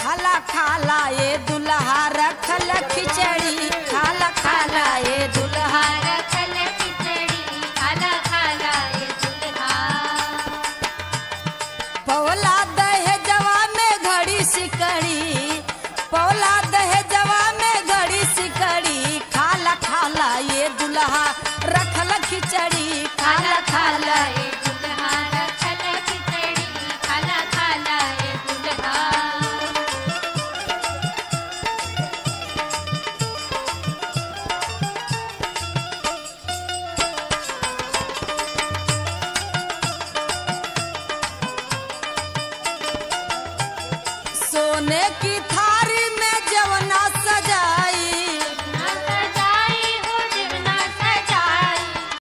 खाला खाला ये दुल्हा रखल खिचड़ी खाला खाला ये दुल्हा रखल खिचड़ी खाला खाला ये दुल्हा पौला दहेजवा में घड़ी सिकड़ी पौला दहेजवा में घड़ी सिकड़ी खाला खाला ये दुल्हा रखल खिचड़ी खाला खाला ये दुल्हा रखल खिचड़ी खाला खाला ये दुल्हा सोने की